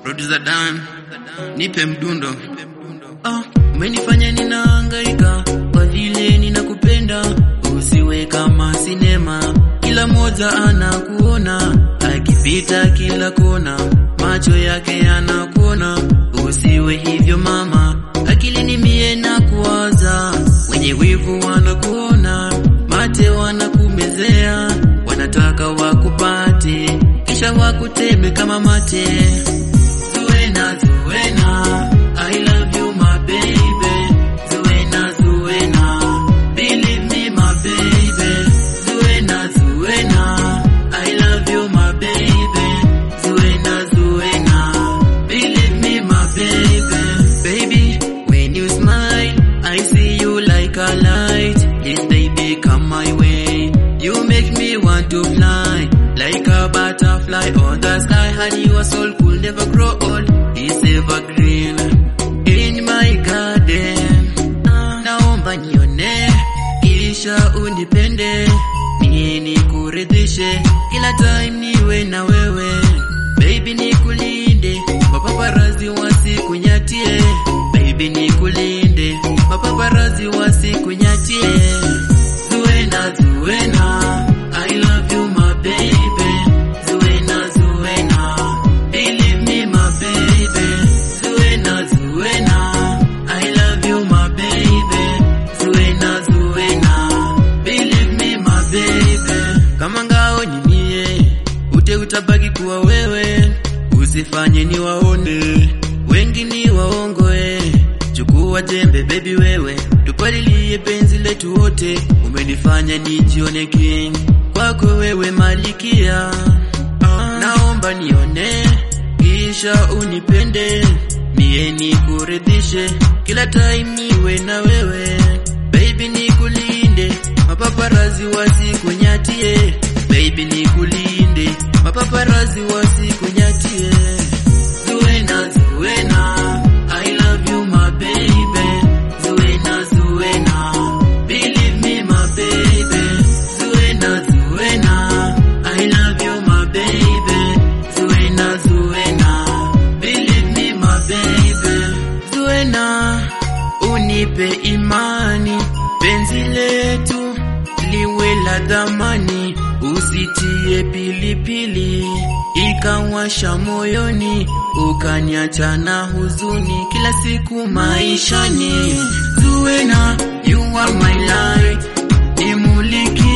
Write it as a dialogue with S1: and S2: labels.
S1: Producer Dan, nipe mdundo. Ah, umenifanya ninahangaika kwa vile ninakupenda, usiwe kama sinema, kila moja anakuona akipita kila kona, macho yake yanakuona, usiwe hivyo mama, akili ni mie na kuwaza, wenye wivu wanakuona, mate wanakumezea, wanataka wakupate, kisha wakuteme kama mate. Zuena, Zuena, I love you my baby. Zuena, Zuena, believe me my baby. Zuena, Zuena, I love you my baby. Zuena, Zuena, believe me my baby. Baby, when you smile, I see you like a light. This baby come my way. You make me want to fly like a butterfly on the sky. Honey, your soul could never grow old. It's evergreen in my garden. Naomba nione kisha unipende, mie nikuridhishe kila time niwe na wewe. Baby nikulinde, mapaparazi wasikunyatie. Baby nikulinde, mapaparazi wasikunyatie. Zuena, Zuena, I love you my baby. Zuena, Zuena, believe me my baby. Zuena, Zuena, I love you my baby. Zuena, Zuena, believe me my baby. Kama ngao ni mie, ute utabaki kuwa wewe, usifanye ni waone wengi ni waongoe. Chukua jembe baby wewe, tupalilie penzi letu wote. Umenifanya nijione king kwako wewe malikia. Naomba nione kisha unipende, mie nikuridhishe kila time niwe na wewe. Baby nikulinde, mapaparazi wasikunyatie. Baby nikulinde, mapaparazi wasikunyatie. Zuena, Zuena, I love you my baby. Zuena, Zuena, believe me my baby. Zuena, Zuena, I love you my baby. Zuena, Zuena, believe me my baby. Zuena, unipe imani, penzi letu liwe la dhamani, usitie pilipili ikawasha moyoni, ukaniacha na huzuni kila siku maishani. Zuena, you are my light, nimuliki